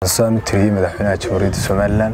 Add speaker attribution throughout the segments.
Speaker 1: saan u tiriyey madaxweynaha jamhuuriyadda somalilan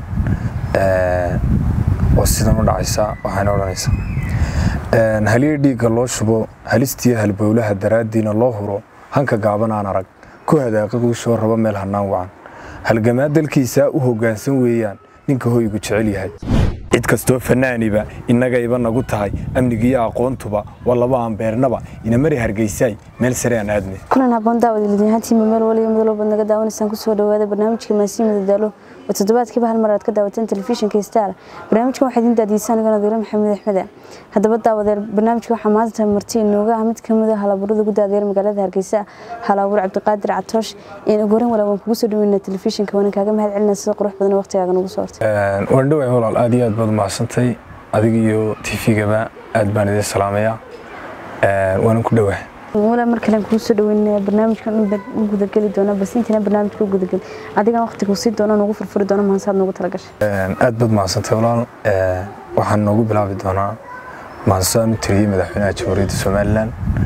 Speaker 1: oo sidan u dhacaysa waxayna odhanaysaa haliya dhiigga loo shubo halistiyo halbowlaha daraaddiina loo huro hanka gaaban aan arag ku hadaaqa guushoo raba meel hannaan wacan halgamaa dalkiisaa u hoggaansan weeyaan ninka hoygu jecel yahay cid kastoo fanaaniba innagayba nagu tahay amnigiiyo aqoontuba waa laba aan beernaba inamari hargeysaay meel sare aan aadne
Speaker 2: kulan haboon daawad lidyahaantiima meel waliyo midalo baad naga daawanaysaan kusoo dhawaada barnaamijka maasiin madadaalo oo toddobaadkiiba hal mar aad ka daawateen telefishinka star barnaamijkan waxaa idin daadiisaan igana diira maxamed axmede haddaba daawadeer barnaamijka waxaa maanta marti inooga ah mid ka mid a halaburada ugu daadeer magaalada hargeysa halaabur cabdiqaadir catoosh ugu horan walaa waan kugu soo dhaweynaa telefishinka waana kaaga mahad celinaa sida qurux badan waqtigaaga nagu soo hortay
Speaker 1: waan dhoway walaal aad iyo aad baad umahadsantay adiga iyo tvgaba aad baan idin salaamayaa waanan ku dhowaa
Speaker 2: walaa mar kale kugu soo dhaweynaya barnaamijkan u gudageli doona balse intiina barnaamijka u gudagel adigan waqtigu sii doono nugu furfuri doono mahansaad noogu talagashay
Speaker 1: aad baad mahadsantay walaal waxaan noogu bilaabi doonaa mahansaan u tiriyey madaxweynaha jamhuuriyadda somalilan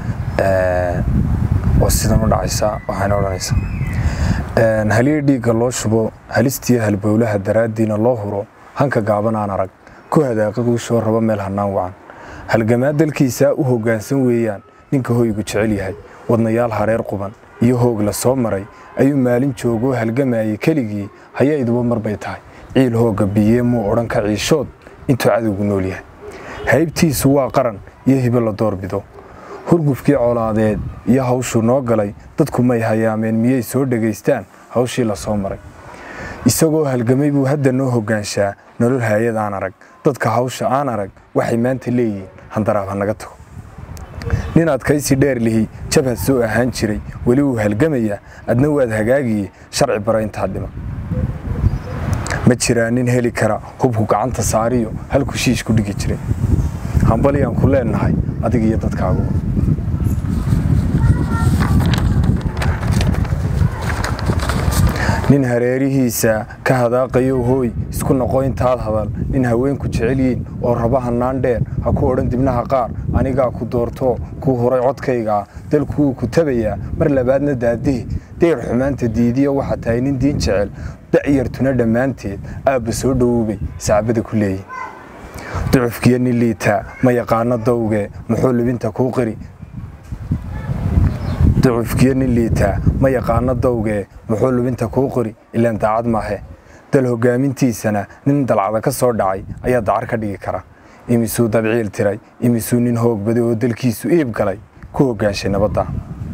Speaker 1: oo sidan u dhacaysa waxayna odhanaysaa haliya dhiigga loo shubo halistiyo halbowlaha daraaddiina loo huro hanka gaaban aan arag ku hadaaqa guushoo raba meel hannaan wacan halgamaa dalkiisaa u hoggaansan weeyaan ninka hoygu jecel yahay wadnayaal hareer quban iyo hoog la soo maray ayuu maalin joogoo halgamayay keligii haya iduba mar bay tahay ciil hoogga biyee muu odhan ka ciishood intuu cadowgu nool yahay haybtiisu waa qaran iyo hibo la doorbido hurgufkii colaadeed iyo hawshuu noo galay dadku may hayaameen miyay soo dhegaystaan hawshii la soo maray isagoo halgamay buu hadda noo hoggaanshaa nolol haayad aan arag dadka hawsha aan arag waxay maanta leeyihiin handaraab ha naga tago nin adkaysi dheer lihi jabhad soo ahaan jiray weli wuu halgamayaa adna waad hagaagiye sharci bara intaa dhima ma jiraa nin heli kara hubku gacanta saariyo halku shiish ku dhigi jiray hambalyaan ku leennahay adiga iyo dadkaagu nin hareerihiisa ka hadaaqayo hooy isku noqo intaad hadal nin haweenku jecel yiin oo raba hannaan dheer ha ku odhan dibnaha qaar anigaa ku doortoo kuu huray codkaygaa dalkuwuu ku tabayaa mar labaadna daadihi deyr xumaanta diidiya waxaa tahay nin diin jecel da'yartuna dhammaanteed aabba soo dhowoobay sacbada ku leeyihin ducufkiyo nin liitaa ma yaqaano dawgee muxuu libinta kuu qiri ducufkiyo nin liitaa ma yaqaano dawgee muxuu lubinta kuu qori ilaan daacad maahe dal hoggaamintiisana nin dalcada ka soo dhacay ayaa dacar ka dhigi kara imisuu dabciil tiray imisuu nin hoogbaday oo dalkiisu iib galay ku hoggaanshay nabadda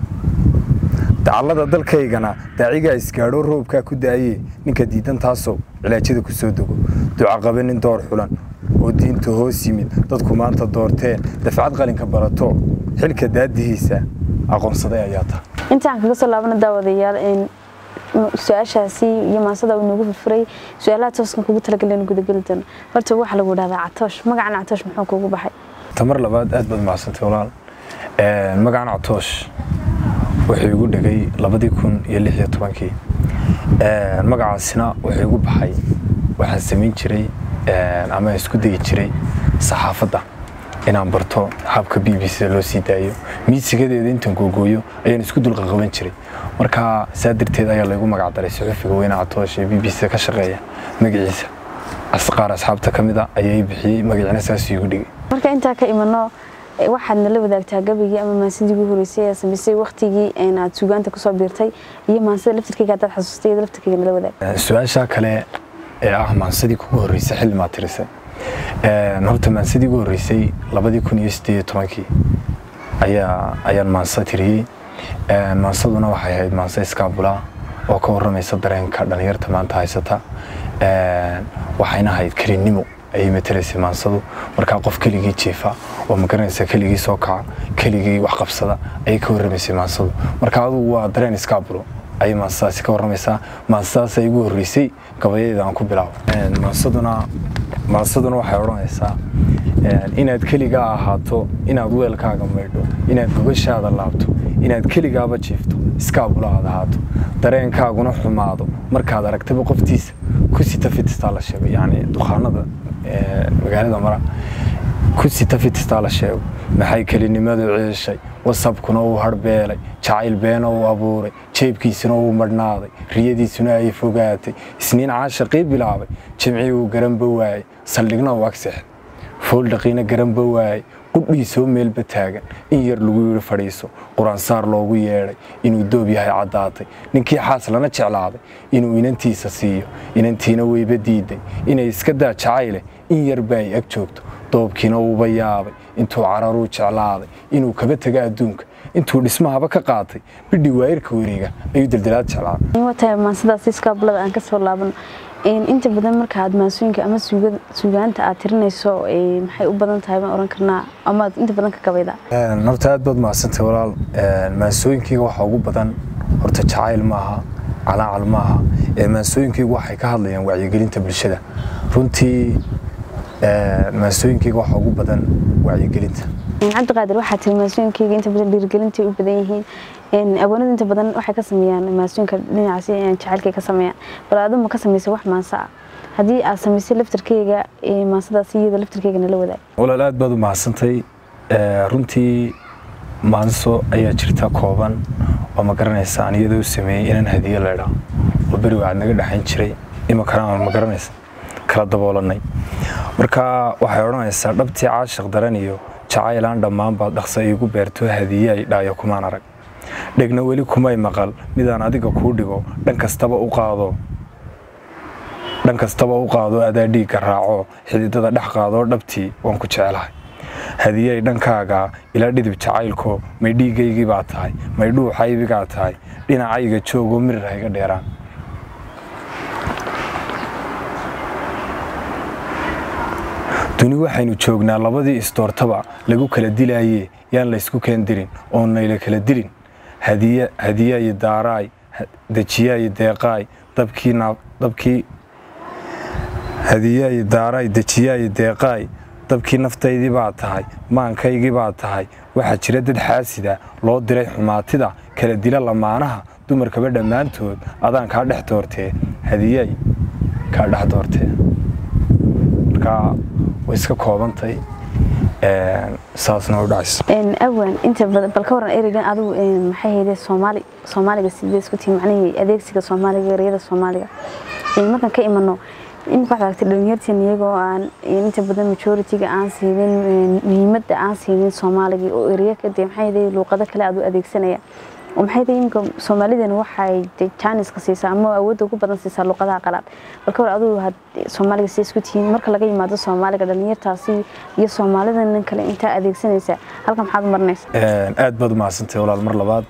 Speaker 1: dacallada dalkaygana daacigaa isgaadhoo roobkaa ku daayee ninka diidan taasoo cilaajyada ku soo dego ducaqabe nin door xulan oo diinta hoos yimid dadku maanta doorteen dafcad qalinka barato xilka daadihiisa aqoonsaday ayaa taha
Speaker 2: intaan kaga soo laabana daawadayaal su-aashaasi iyo maasada uu noogu furfuray su-aalaha tooskan kugu talagalin gudageli doono horta waxaa lagu dhahdaa catoosh magacan catoosh muxuu kugu baxay
Speaker 1: tamar labaad aad baad macsantay walaal magacan catoosh wuxuu igu dhegay labadii kun iyo lix iyo tobankii magacaasina wuxuu igu baxay waxaan samayn jiray ama isku dayi jiray saxaafadda inaan barto habka b b c loo sii daayo miisigadeeda intaan googooyo ayaan isku dulqaqaban jiray marka saa darteed ayaa laygu magacdaray suxufiga weyne catoosh ee b b c ka shaqeeya magaciisa qaar asxaabta ka mid a ayaa i bixiyey magacina saasuu igu dhigay
Speaker 2: marka intaa ka imano waxaad nala wadaagtaa gabigii ama maansadii ugu horeysay ee samaysay waktigii aad sugaanta kusoo biirtay iyo maansada laftirkeyga haddaad xasuustay iyada laftirkeyga nala wadaag
Speaker 1: su-aasha kale ee ah maansadii kugu horreysay xilli maad tirisay horta maansadii ugu horreysay labadii kun iyo siddeed iyo tobankii ayaa ayaan maansa tiriyey maansaduna waxay ahayd maansa iskaabula oo ka warramaysa dareenka dhallinyarta maanta haysata waxayna ahayd kelinnimo ayay matalaysay maansadu markaa qof keligii jiifa oo magaranaysa keligii soo kaca keligii wax qabsada ayay ka warramaysay maansadu marka adugu waa dareen iskaabulo ayay maansadaasi ka warramaysaa maansadaas ay igu horreysay gabayadeeda aan ku bilaabo maansaduna maansaduna waxay odhanaysaa inaad keligaa ahaato inaad weelkaaga maydho inaad gogashaada laabto inaad keligaaba jiifto iskaabula aad ahaato dareenkaaguna xumaado markaad aragtaba qoftiisa ku sita fitistaa la sheego yacni dukhaanada magaalada mara ku sita fitistaa la sheego maxay kelinimadu ciishay wasabkuna uu harbeelay jacayl beena uu abuuray jeebkiisuna uu madhnaaday riyadiisuna ay fogaatay isniin caashaqii bilaabay jimcii uu garanba waayey saldhigna uu agseexday fooldhaqiina garanba waayey qudhiisoo meelba taagan in yar lagu yidhi fadhiiso qur-aansaar loogu yeedhay inuu doob yahay caddaatay ninkii xaas lana jeclaaday inuu inantiisa siiyo inantiina weyba diiday inay iska daa jacayle in yarba ay ag joogto doobkiina uuba yaabay intuu cararuu jeclaaday inuu kaba taga adduunka intuu dhismahaba ka qaatay bidhi waayirka wareega ayuu daldalaad jeclaaday
Speaker 2: watahay maansadaas iskaablada aan kasoo laabano inta badan marka aad maasooyinka ama suugaanta aad tirinayso maxay u badan tahay baan oran karnaa ama aad inta badan ka gabaydaa
Speaker 1: horta aad baad mahadsantay walaal maasooyinkayga waxaa ugu badan horta jacayl maaha calaacal maaha maasooyinkaygu waxay ka hadlayaan wacyigelinta bulshada runtii maasooyinkayga waxaa ugu badan wacyigelinta
Speaker 2: cabdiqaadir waxaa tiri maasooyinkayga inta badan dhiirigelintay u badan yihiin agoonada inta badan waxay ka sameeyaan maasooyinka dhinacaasi jacaylkay ka sameeyaan bal aduma ka samaysay wax maansa ah haddii aad samaysay laftarkeyga maansadaas iyada laftarkeyga nala wadaag
Speaker 1: walaal aad baad u mahadsantay runtii maanso ayaa jirta kooban oo ma garanaysa aan iyada u sameeyey inaan hadiye leedhaa oo beri waad naga dhexayn jiray imakana aan ma garanaysa kala daboolanay marka waxay odhanaysaa dhabtii caashiq daran iyo jacaylaan dhammaan baad dhaqsa iigu beerto hadiye ay dhaayo kumaan arag dhegna weli kumay maqal midaan adiga kuu dhigo dhan kastaba u qaado dhan kastaba u qaado adaa dhiigga raaco xididada dhex qaadoo dhabtii waan ku jecelahay hadiyey dhankaaga ila dhidib jacaylko may dhiigaygii baa tahay may dhuuxaybigaa tahay dhinacayga joogoo mirir hayga dheeraan duni waxaynu joognaa labadii isdoortaba lagu kala dilaayee yaan laysku keendirin oon nayla kala dilin hadiyaayi daaraay dejiyaayi deeqaay dabkii hadiyaayi daaraay dejiyaayi deeqaay dabkii naftaydii baa tahay maankaygii baa tahay waxaa jira dad xaasida loo diray xumaatida kala dila lamaanaha dumarkaba dhammaantood adaan kaa dhex doortee hadiyaay kaa dhex doortee markaa way iska koobantay saasna u dhacaysa
Speaker 2: awan inta badan bal ka waran ereygan adigu maxay hayde soomaali soomaaliga sidee isku tihi macnihii adeegsiga soomaaliga ereyada soomaaliga markaan ka imano in waxaad aragtay dhalinyarteen iyagoo aan inta badan majority-ga aan siinin muhiimadda aan siinin soomaaligii oo ereyo kadib maxay hayde luuqado kale aad u adeegsanaya oo maxay tahay iminka soomaalidan waxay jaaniska siisaa ama awoodda ugu badan siisaa luqadaha qalaad balka war adigu had soomaaliga siday isku tihiin marka laga yimaado soomaaliga dhalinyartaasi iyo soomaalidan kale intaa adeegsanaysa halka maxaad marinaysa
Speaker 1: aad baad u mahadsantay walaal mar labaad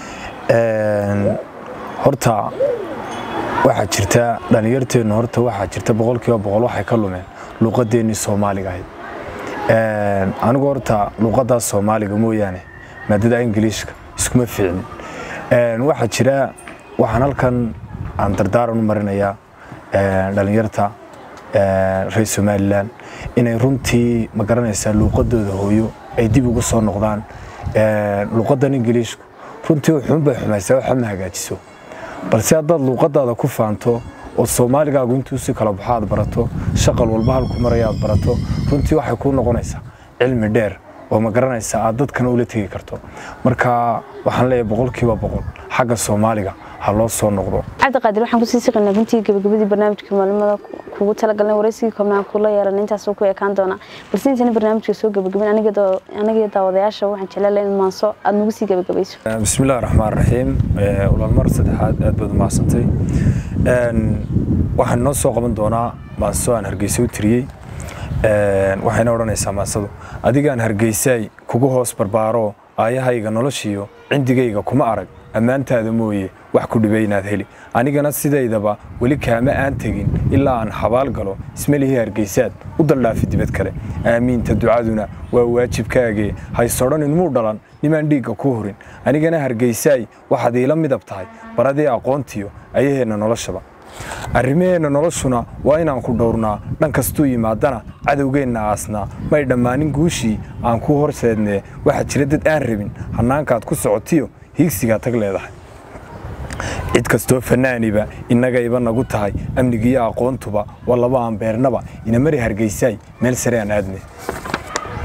Speaker 1: horta waxaa jirta dhalinyarteennu horta waxaa jirta boqolkiiba boqol waxay ka lumeen luuqadeennii soomaaliga ahayd anigu horta luuqadaas soomaaliga mooyaane maadada ingiliishka iskuma fiicnin waxaa jira waxaan halkan aan dardaaran u marinayaa dhalinyarta reer somalilan inay runtii ma garanaysaa luuqadooda hooyo ay dib ugu soo noqdaan luuqadan ingiliishku runtii wuxuunbay xumaysaa waxa ma hagaajiso balse haddaad luuqadaada ku faanto oo soomaaligaagu intuu si kala baxo aad barato shaqal walba halku maraya aad barato runtii waxay kuu noqonaysaa cilmi dheer oo ma garanaysa aad dadkana ula tegi karto marka waxaan leeyahay boqolkiiba boqol xagga soomaaliga ha loo soo noqdo
Speaker 2: cabdiqaadir waxaan kusii siqaynaa runtii gabagabadii barnaamijka maalimada kugu talagalnay waraysigii koobnaan kula yeelanay intaasoo ku ekaan doonaa balse intayna barnaamijka soo gabagabin aniga daawadayaasha waxaan jeclaan in maanso aad nagu sii gabagabayso
Speaker 1: bismillahi raxmaan raxiim walaal mar saddexaad aad baad umahadsantay waxaan noo soo qaban doonaa maanso aan hargeysa u tiriyey waxayna odhanaysaa maansadu adigaan hargeysaay kugu hoos barbaaro aayahayga noloshiyo cindigayga kuma arag ammaantaada mooye wax ku dhibay inaad heli anigana sidaydaba weli kaama aan tegin ilaa aan xabaal galo ismalihii hargeysaad u daldhaafi dibad kale aamiinta ducaduna waa waajibkaagee haysodhanin muu dhalan nimaan dhiigga ku hurin anigana hargeysaay waxaad iila midab tahay baradii aqoontiyo ayaheenna noloshaba arrimaheenna noloshuna waa inaan ku dhowrnaa dhan kastuu yimaadana cadowgeenna aasnaa may dhammaanin guushii aan kuu horseednee waxaa jira dad aan rabin hannaankaad ku socotiyo hiigsigaa tag leedahay cid kastoo fannaaniba innagayba nagu tahay amnigiiyo aqoontuba waa laba aan beernaba inamari hargeysaay meel sare aan aadne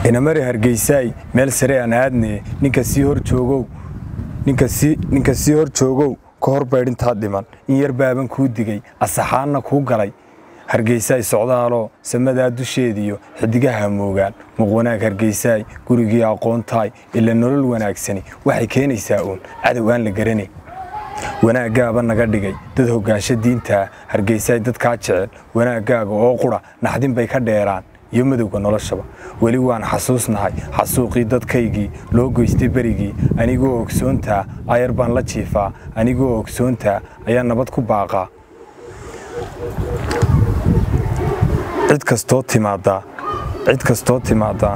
Speaker 1: inamari hargeysaay meel sare aan aadne ninka sii hor joogow ninka sii hor joogow ka hor baydhintaad dhiman in yar baaban kuu digay asaxaanna kuu galay hargeysaay socdaaloo samadaa dusheediyo xidigaha moogaan muqwanaag hargeysaay gurigii aqoontaay ila nolol wanaagsani waxay keenaysaa uun cadow aan la garanayn wanaaggaaba naga dhigay dad hoggaansho diintaa hargeysaay dadkaa jecel wanaaggaaga oo qura naxdin bay ka dheeraan iyo madowga noloshaba weli waan xasuusnahay xasuuqii dadkaygii loo goystay berigii anigoo ogsoontaa ayar baan la jiifaa anigoo ogsoontaa ayaa nabad ku baaqaa cid kastoo timaadaa cid kastoo timaadaa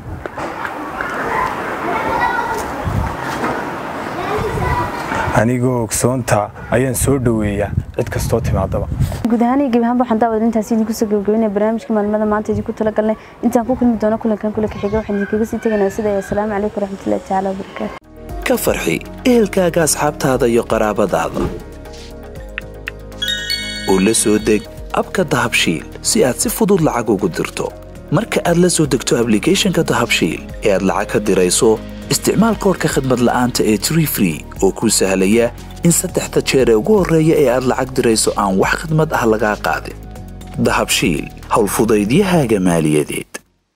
Speaker 1: anigoo ogsoontaa ayaan soo dhoweeyaa cid kastoo timaadaba
Speaker 2: guud ahaan iyo gebi ahaanba waxaan daawada intaasi idinku soo gabagabeynaya barnaamijka maalmada maanta idinku talagalnay intaan ku kulmi doono kulankan kulanka xiga waxaan idinkaga sii tegaynaa sida asalaamu calaykum waraxmatullahi tacaala wabarakaatu
Speaker 3: ka farxi ehelkaaga asxaabtaada iyo qaraabadaada oo la soo deg abka dahabshiil si aad si fudud lacag ugu dirto marka aad la soo degto ablicathonka dahabshiil ee aad lacag ka dirayso isticmaal koorka khadmad la'aanta ee tree free oo kuu sahlaya in saddexda jeer ee ugu horreeya ee aad lacag dirayso aan wax khidmad ah lagaa qaadin dahabshiil howlfudaydiyahaaga maaliyadeed